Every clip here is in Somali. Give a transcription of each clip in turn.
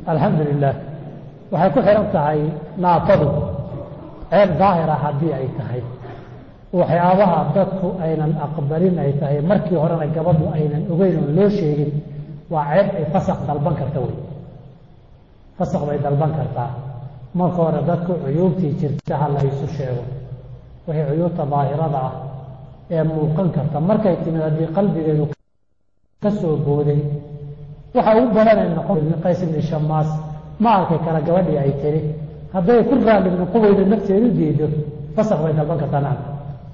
alxamdu lilah waxay ku xihan tahay naafadu ceeb daahira haddii ay tahay waxyaabaha dadku aynan aqbalin ay tahay markii horena gabadhu aynan ogeyn oon loo sheegin waa ceeb ay fasaq dalban karta wey fasaq bay dalban kartaa marka hore dadku cuyuubtii jirta ha la ysu sheego wixii cuyuubta daahirada ah ee muuqan karta markay timid haddii qalbigeedu ka soo booday waxa ugu badanay noqon qays ibni shamaas ma arkay kara gabadhii ay tiri hadday ku raalli noqoweyda nafteedu diido fasaq bay dalban kartaa nacam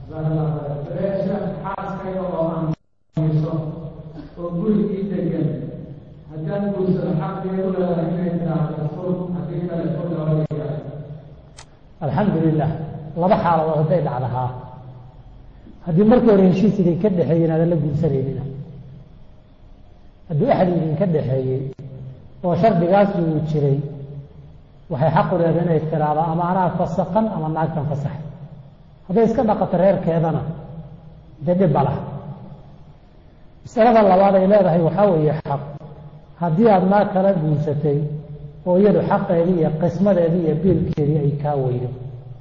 xaaskayga oo aan so oo gurigii degan haddaan guursado xaqii u leedahay inay tiraahdo fur haddii kale fur gabadhaya alxamdu lilah laba xaaladood hadday dhacdahaa haddii markii hore heshiis idinka dhexeeyey inaadan la guursanaynin haddii axad idinka dhexeeyey oo shardigaas uu jiray waxay xaqu leedahay inay tiraahdo ama anaa fasaqan ama naagtan fasaxay hadday iska dhaqato reerkeedana dee dhib ba laha masalada labaad ay leedahay waxaa weeye xaq haddii aada naag kala guursatay oo iyadu xaqeedii iyo qismadeedii iyo biilkeedii ay kaa weydo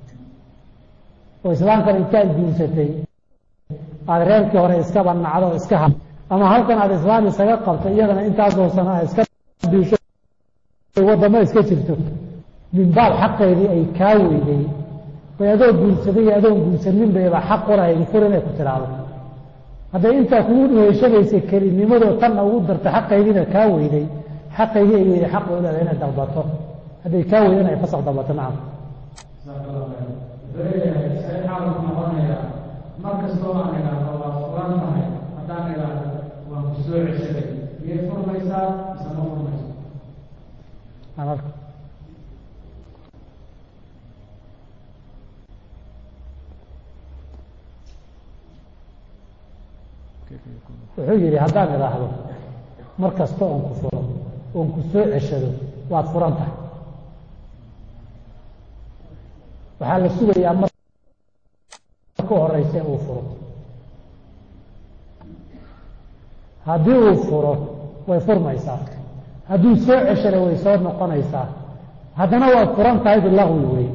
oo islaamkan intaad guursatay aada reerkii hore iskaba nacdo o iska ha ama halkan aada islaam isaga qabto iyadana intaasoo sana iska biisho wadamo iska jirto min baab xaqeedii ay kaa weyday bay adoo guursaday iyo adoon guursanin bayba xaq ulahayd fur inay ku tiraahdo hadday intaa kugu heshagaysay kelinimadoo tanna ugu darta xaqaydiina kaa weyday xaqaydii ay weyday xaq bay u leedahay inay dalbato hadday kaa weyda inay fasaq dalbato nacam see xaalku noqonaya mar kastoo aan idhaahdo waa furan tahay haddaan idhaahdo waan ku soo ceshaday miyay furmaysaa mise ma furmayso wuxuu yidhi haddaan idhaahdo mar kasta oon ku furo oon ku soo ceshado waad furan tahay waxaa la sugayaa mar ka horeysa uu furo haddii uu furo way furmaysaa hadduu soo ceshado way soo noqonaysaa haddana waad furan tahay bilagwi wey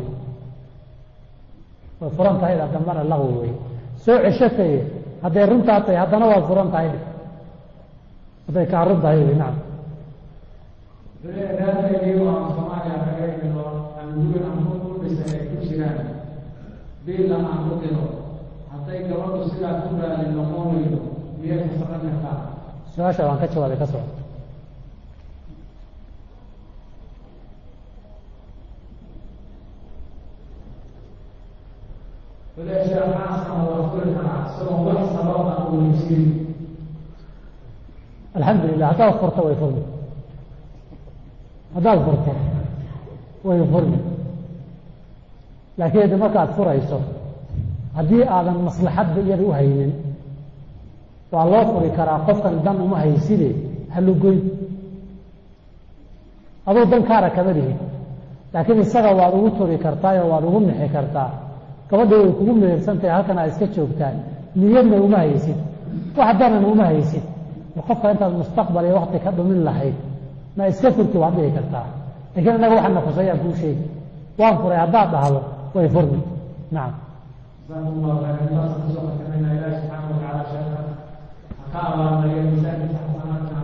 way furan tahay dambana lagwi wey soo ceshatay hadday runtaa tahay haddana waad furan tahay hadday kaa run tahay wy nacam reerkaygiioo aan soomaaliya kaga imino aan guri aan ku dhisay ay ku jiraan biila aan ku diro hadday gabadhu sidaa ku raali noqon weydo miyay fasaqan kartaa su-aasha waan ka jawaabay ka soco walaasha xaaskana waa furi karaa isagoo wax sababa uu jirin alxamdu lilah haddaad furto way furmi haddaad furto way furmi laakiin de markaad furayso haddii aadan maslaxadba iyada u haynin waa loo furi karaa qofkan dan uma hayside halugoyn aduu dan kaara kama lihin laakiin isaga waad ugu turi kartaayo waad ugu nixi kartaa gabadha way kugu mehersantahay halkan aad iska joogtaan niyadna uma haysid wax danan uma haysid qofka intaad mustaqbal iyo wakti ka dhumin lahayd ma iska furti waad dhihi kartaa lakiin innaga waxaa nafusayaan kuu sheegi waan furay haddaad dhahdo way furmi nacam جزاكم الله خيرا الله سبحانه وتعالى إلهي سبحانه وتعالى شيخا حكى الله عليه وسلم حسناتنا